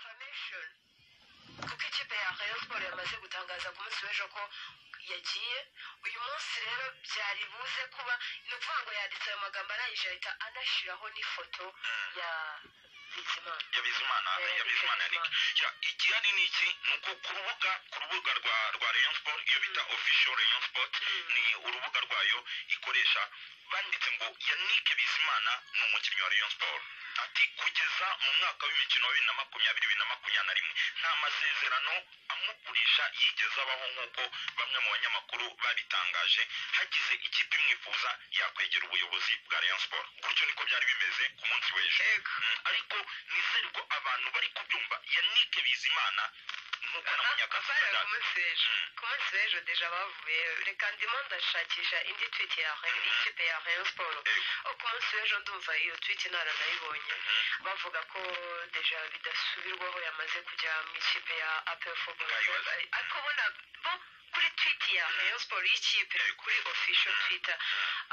Champions kuko ikipe ya Rayon Sports yamaze gutangaza ku munsi w'ejo ko yagiye uyu munsi rero byari buze kuba ni ukuvuga ngo yanditse ayo magambo arangije ahita anashyiraho n'ifoto ya Bizimana ya bizimana Eh, ya bizimana ya nick Ya, igihari ni iki ni uko ku rubuga ku rubuga rwa rwa rayon sport iyo bita official rayon sport ni urubuga rwayo ikoresha banditse ngo yannick bizimana ni umukinnyi wa rayon sport ati kugeza mu mwaka w'imikino wa bibiri na makumyabiri bibiri na makumyabiri na rimwe nta masezerano amugurisha yigeze abaho nk'uko bamwe mu banyamakuru babitangaje hagize ikipe imwifuza yakwegera ubuyobozi bwa rayon sport gutyo niko byari bimeze ku munsi w'ejo Ego. Mm, ariko nizere ko abantu bari kubyumva yanike bizimana nk'uko na munyakazi Bavuye ku Sadat. munsi w'ejo Mm. ku munsi w'ejo deja bavuye reka ndimo ndashakisha indi tweet ya Rayon- y'ikipe ya Rayon Sports Ego. Oh, ku munsi w'ejo ndumva iyo tweet nara nayibonye bavuga ko deja bidasubirwaho yamaze kujya mu ikipe ya APR Football Ngayibaza. Club. ariko ubona bo kuri tweet ya Rayon Sports y'ikipe kuri official twitter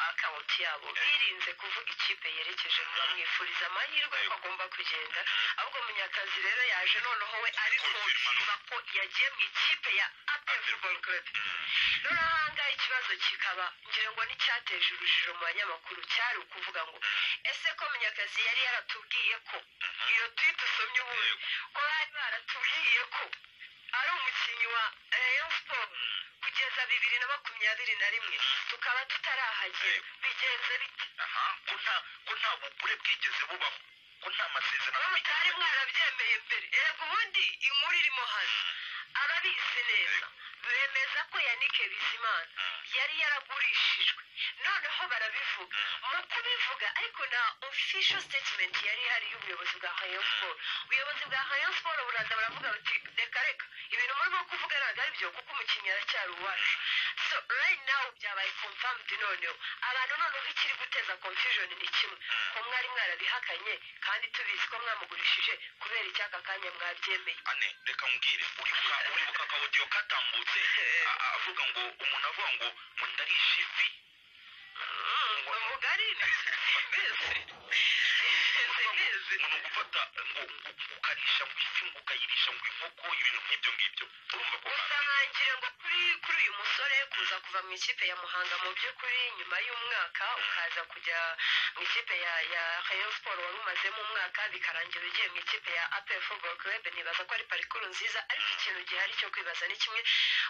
account yabo birinze kuvuga ikipe yerekeje bamwifuriza amahirwe ko agomba kugenda ahubwo munyakazi rero yaje noneho we ari kumva ko yagiye mu ikipe ya APR Football Club noneho ahangaha ikibazo kikaba ngira ngo n'icyateje urujijo mu banyamakuru cyari ukuvuga ngo ese ko munyakazi yari yaratubwiye ko iyo tweet usomye ubundi ko bari baratubwiye ko ari umukinnyi wa Rayon Sports kugeza bibiri na makumyabiri na rimwe tukaba tutarahagera bigenze bite aha ko nta ko nta bugure bwigeze bubaho ko nta masezerano mutari mwarabyemeye mbere yego ubundi inkuru irimo hano ababizi neza bemeza ko yanike bizimana yari yaragurishijwe noneho barabivuga mu kubivuga ariko na official statement yari ihari y'ubuyobozi bwa Rayon Sport ubuyobozi bwa Rayon Sport buraza baravuga bati reka reka ibintu murimo kuvuga ntabwo ari byo kuko umukinnyi aracyari uwacu so right now byabaye confirmed noneho abantu noneho ikiri guteza confusion ni kimwe ko mwari mwarabihakanye kandi tubizi ko mwamugurishije kubera icyaka kanya mwabyemeye ane reka mbwire uribuka uribuka akawodiyo katambutse a- a- avuga ngo umuntu avuga ngo ngo ndarisha ifi ngo mugari mbese mbese ngo ni ugufata ngo ngo ngo ukarisha ngo ifi ngo ukayirisha ngo inkoko ibintu nk'ibyo ngibyo urumva ko gusa ngira ngo kuri kuri uyu musore kuza kuva mu ikipe ya muhanga mu by'ukuri nyuma y'umwaka ukaza kujya mu ikipe ya ya rayon sport wari umazemo umwaka bikarangira ugiye mu ikipe ya apel football club nibaza ko ari parikuru nziza ariko ikintu gihari cyo kwibaza ni kimwe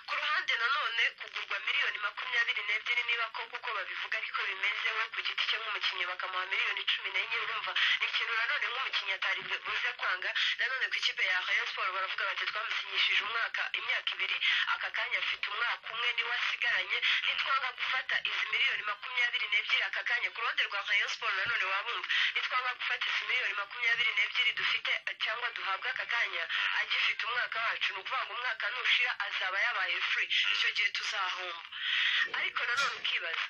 ku ruhande nanone kugurwa miliyoni makumyabiri n'ebyiri niba ko kuko babivuga ariko bimeze we ku giti cye nk'umukinnyi bakamuha miliyoni cumi n'enye urumva ni ikintu nanone nk'umukinnyi atari buze kwanga nanone ku ikipe ya rayon sport baravuga bati twamusinyishije umwaka imyaka ibiri aka kanya afite umwaka umwe niwe asigaranye nitwanga gufata izi miliyoni makumyabiri n'ebyiri aka kanya ku ruhande rwa rayon sport nanone wabumva nitwanga gufata izi miliyoni makumyabiri n'ebyiri dufite cyangwa duhabwa aka kanya agifite umwaka wacu ni ukuvuga ngo umwaka nushira azaba yabaye free icyo gihe tuzahomba ariko nanone ukibaza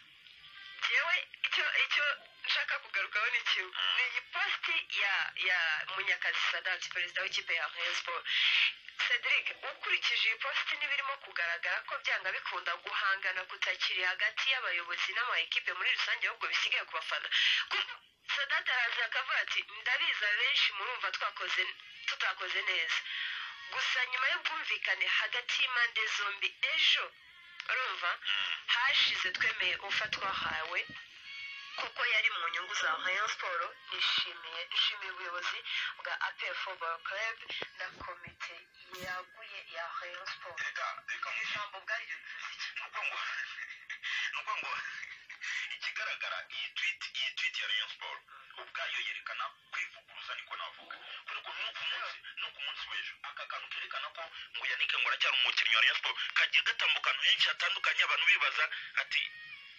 yewe icyo icyo nshaka kugarukaho ni kimwe ni iyi positi ya ya munyakazi sadati perezida w'ikipe ya rayon sport cedric ukurikije iyi positi n'ibirimo kugaragara ko byanga bikunda guhangana kutakiri hagati y'abayobozi n'ama ekipe muri rusange ahubwo bisigaye ku bafana Kuko sadati araza akavuga ati ndabiza benshi murumva twakoze tutakoze neza gusa nyuma y'ubwumvikane hagati y'impande zombi ejo urumva hashize twemeye ufatwa hawe kuko yari mu nyungu za Rayon Sport nishimiye nshimiye ubuyobozi bwa APR Football Club na komite yaguye ya Rayon Sport reka reka mbwire ijambo ubwaryo bivuze iki ni ukuvuga ngo ni ukuvuga ngo ikigaragara iyi tweet iyi tweet ya rayon sport ubwayo yerekana kwivuguruza niko navuga kubera ko no ku munsi no ku munsi w'ejo aka kantu kerekana ko ngo yanike ngo aracyari umukinnyi wa rayon sport kagiye gatambuka ahantu henshi hatandukanye abantu bibaza ati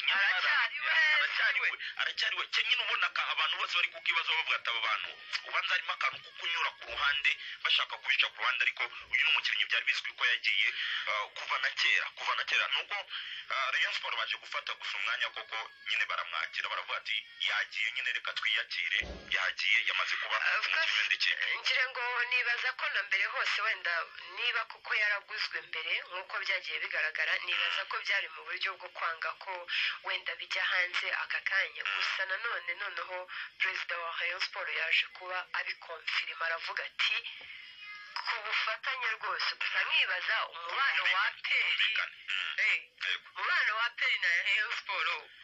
nyamara- Aracyari we, aracyari we aracyari we kenyine ubona ka abantu bose bari kukibazo bavuga ati aba bantu ubanza harimo akantu ko kunyura ku ruhande bashaka kubica ku ruhande ariko uyu ni umukinnyi byari bizwi ko yagiye ah, kuva na kera kuva na kera nubwo ah, rayon sport baje gufata gusa umwanya koko nyine baramwakira baravuga ati yagiye nyine reka twiyakire yagiye yamaze kuba Of course. umukinnyi w'indi kipe ngira ngo nibaza ko na mbere hose wenda niba kuko yaraguzwe mbere nk'uko byagiye bigaragara nibaza ko byari mu buryo bwo kwanga ko wenda bijya hanze aka kanya gusa nanone noneho perezida wa rayon sport yaje kuba abikonfirima aravuga ati ku bufatanye rwose gusa nkibaza umubano wa peri bumvikane eh, umubano wa peri na Rayon Sport